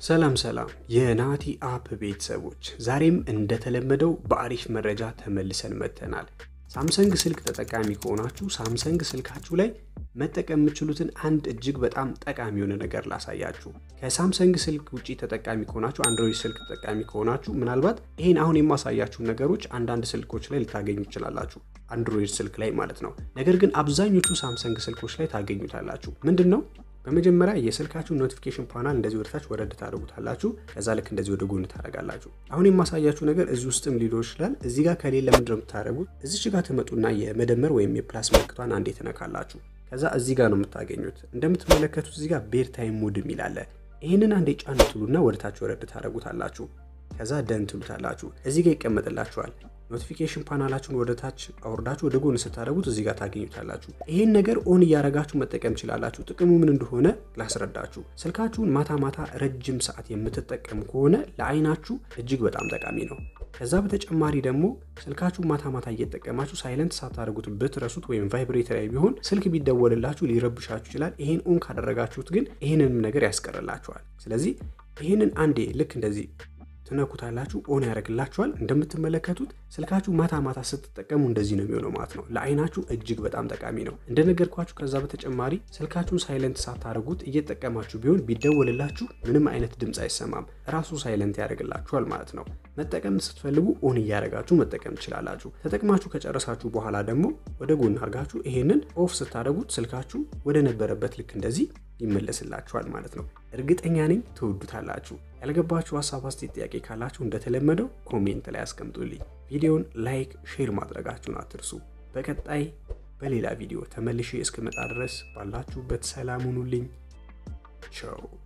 ሰላም ሰላም የናቲ አፕ ቤተሰቦች፣ ዛሬም እንደተለመደው በአሪፍ መረጃ ተመልሰን መጥተናል። ሳምሰንግ ስልክ ተጠቃሚ ከሆናችሁ ሳምሰንግ ስልካችሁ ላይ መጠቀም የምችሉትን አንድ እጅግ በጣም ጠቃሚ የሆነ ነገር ላሳያችሁ። ከሳምሰንግ ስልክ ውጪ ተጠቃሚ ከሆናችሁ አንድሮይድ ስልክ ተጠቃሚ ከሆናችሁ ምናልባት ይህን አሁን የማሳያችሁን ነገሮች አንዳንድ ስልኮች ላይ ልታገኙ ትችላላችሁ፣ አንድሮይድ ስልክ ላይ ማለት ነው። ነገር ግን አብዛኞቹ ሳምሰንግ ስልኮች ላይ ታገኙታላችሁ። ምንድን ነው በመጀመሪያ የስልካችሁ ኖቲፊኬሽን ፓናል እንደዚህ ወደታች ወረድ ታደርጉታላችሁ። ከዛ ልክ እንደዚህ ወደ ጎን ታደርጋላችሁ። አሁን የማሳያችሁ ነገር እዚህ ውስጥም ሊኖር ይችላል። እዚህ ጋር ከሌለ ምንድን ነው የምታደርጉት? እዚች ጋር ትመጡና የመደመር ወይም የፕላስ ምልክቷን አንዴ ትነካላችሁ። ከዛ እዚህ ጋር ነው የምታገኙት። እንደምትመለከቱት እዚህ ጋር ቤር ታይም ሞድ የሚል አለ። ይህንን አንዴ ጫን ትሉና ወደታች ወረድ ታደርጉታላችሁ። ከዛ ደን ትሉታላችሁ። እዚህ ጋር ይቀመጥላችኋል። ኖቲፊኬሽን ፓናላችሁን ወደ ታች አውርዳችሁ ወደ ጎን ስታደርጉት እዚህ ጋር ታገኙታላችሁ። ይህን ነገር ኦን እያደረጋችሁ መጠቀም ትችላላችሁ። ጥቅሙ ምን እንደሆነ ላስረዳችሁ። ስልካችሁን ማታ ማታ ረጅም ሰዓት የምትጠቀሙ ከሆነ ለአይናችሁ እጅግ በጣም ጠቃሚ ነው። ከዛ በተጨማሪ ደግሞ ስልካችሁን ማታ ማታ እየተጠቀማችሁ ሳይለንት ሳታደርጉት ብትረሱት ወይም ቫይብሬተር ላይ ቢሆን ስልክ ቢደወልላችሁ ሊረብሻችሁ ይችላል። ይህን ኦን ካደረጋችሁት ግን ይህንንም ነገር ያስቀርላችኋል። ስለዚህ ይህንን አንዴ ልክ እንደዚህ ትነኩታላችሁ ኦን ያደርግላችኋል። እንደምትመለከቱት ስልካችሁ ማታ ማታ ስትጠቀሙ እንደዚህ ነው የሚሆነው ማለት ነው። ለአይናችሁ እጅግ በጣም ጠቃሚ ነው እንደነገርኳችሁ። ከዛ በተጨማሪ ስልካችሁን ሳይለንት ሳታደርጉት እየተጠቀማችሁ ቢሆን ቢደወልላችሁ ምንም አይነት ድምፅ አይሰማም፣ ራሱ ሳይለንት ያደርግላችኋል ማለት ነው። መጠቀም ስትፈልጉ ኦን እያደረጋችሁ መጠቀም ትችላላችሁ። ተጠቅማችሁ ከጨረሳችሁ በኋላ ደግሞ ወደ ጎን አድርጋችሁ ይሄንን ኦፍ ስታደርጉት ስልካችሁ ወደ ነበረበት ልክ እንደዚህ ይመለስላችኋል ማለት ነው። እርግጠኛ ነኝ ትወዱታላችሁ። ያልገባችሁ ሀሳብ፣ አስተያየት፣ ጥያቄ ካላችሁ እንደተለመደው ኮሜንት ላይ አስቀምጡልኝ። ቪዲዮን ላይክ፣ ሼር ማድረጋችሁን አትርሱ። በቀጣይ በሌላ ቪዲዮ ተመልሼ እስክመጣ ድረስ ባላችሁበት ሰላም ሁኑልኝ። ቻው